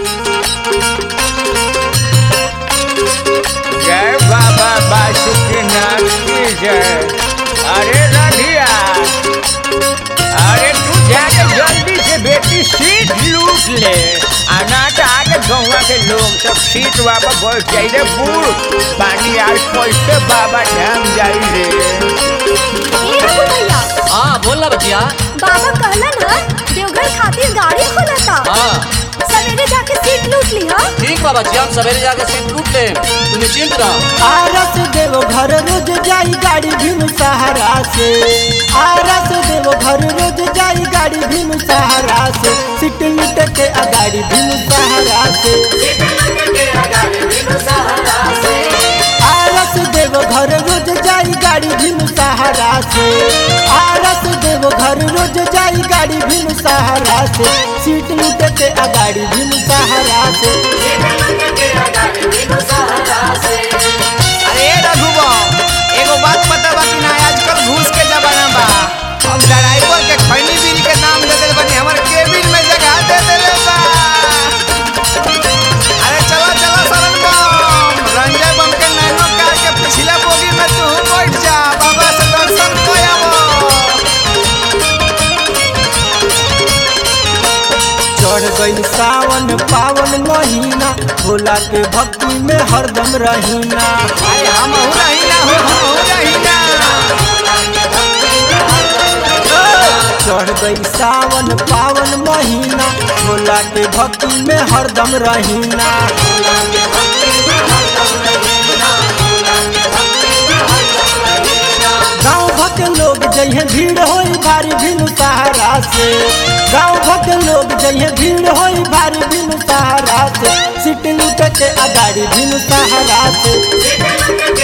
जय बाबा बासुकीनाथ की जय अरे रधिया अरे तू जाके जल्दी से बेटी सीट लूट ले आना तो आगे गौवा के लोग सब सीट वापस बैठ जाई रे बूढ़ पानी आज कैसे बाबा धाम जाई रे ए रघु भैया हाँ बोल ना बचिया बाबा कहलन ह देवघर खातिर गाड़ी खोलता हाँ सवेरे जाके सीट लूट ली हा ठीक बा बचिया हम सवेरे जाके सीट लूट ले तू निश्चिंत रह आरस देव घर रोज जाई गाड़ी भीम सहारा से आरस देव घर रोज जाई गाड़ी भीम सहारा से सीट लुट के अगाड़ी भीम सहारा से आरस देव घर रोज जाई गाड़ी भीम सहारा से आरस देव घर रोज जाई गाड़ी भीम सहारा से सीट लुट के अगाड़ी भीम सहारा से अरे रघुबा एगो बात पता बा कि ना आजकल घूस के जमाना बा हम ड्राइवर के खैनी बिल के नाम दे देले बानी हमर केबिन में जगह दे देले बा अरे चलो चलो सरन बम रंजय बम के नैनो कार के पिछला बोगी में तू बैठ जा बाबा से दर्शन कोयाबो चढ़ गई सावन पावन महीना भोला के भक्ति में हरदम रहीना अरे हम हो रही ना हो हम हो रही ना चढ़ गई सावन पावन महीना भोला के भक्ति में हरदम रहीना गाँव भक्त लोग जइहे भीड़ होई भारी भीनु सहारा से गाँव भक्त लोग जइहे भीड़ होई भारी भीनु सहारा से सीट लूट के अगाड़ी भीनु सहारा से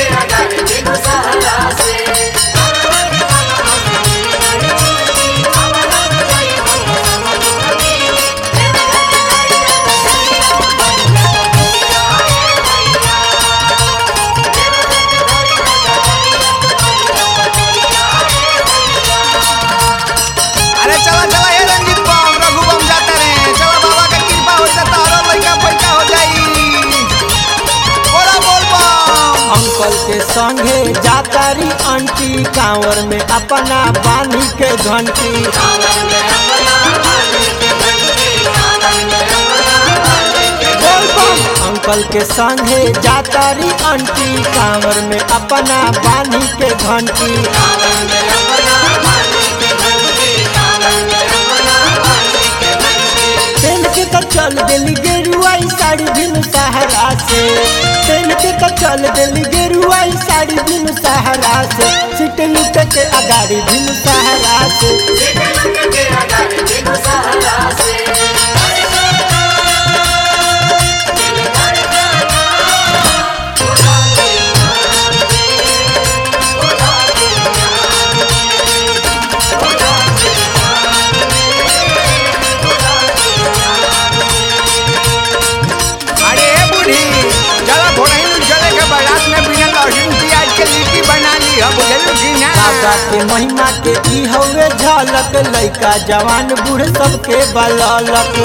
अरे चला चला हे रंजीत बम रघु बम जाता रे चला बाबा के कृपा हो जाता और लड़का पैका हो जाई बोला बोल बम अंकल के संगे जातारी आंटी कांवर में अपना बानी के घंटी बोल बम अंकल के संगे जातारी आंटी कांवर में अपना बानी के घंटी पेन के तो चल दिली गेरुआई साड़ी बिनु सहारा से पेन के तो चल दिली गेरुआई साड़ी बिनु सहारा से सीट लुट के अगाड़ी बिनु सहारा से अरे ए बूढ़ी चला भोरही चले के बारात में बिना लहसुन प्याज के लिट्टी बना ली हम बुझलू कि ना बाबा के महिमा के ई हवे झलक लइका जवान बूढ़ सबके बललक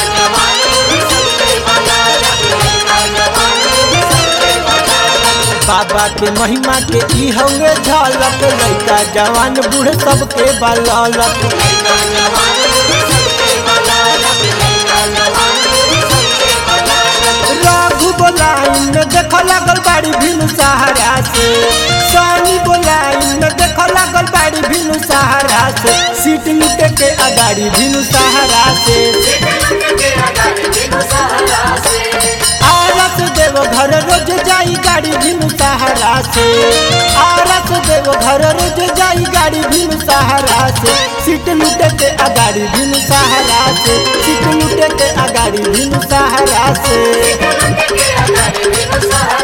बाबा के महिमा के ई हवे झलक लइका जवान बूढ़ सबके बललक रघु बोलाइन देख लागल बाड़ी भीनु सहारा से सानी बोलाइन देख लागल बाड़ी भीनु सहारा से सीट लुटे के अगाड़ी भीनु सहारा से आरस देव घर रोज जाई गाड़ी भीनु सहारा से आरस देव घर रोज जाई गाड़ी भीनु सहारा से सीट लुटे के अगाड़ी भीनु सहारा से सीट लुटे के अगाड़ी भीनु सहारा से Sahara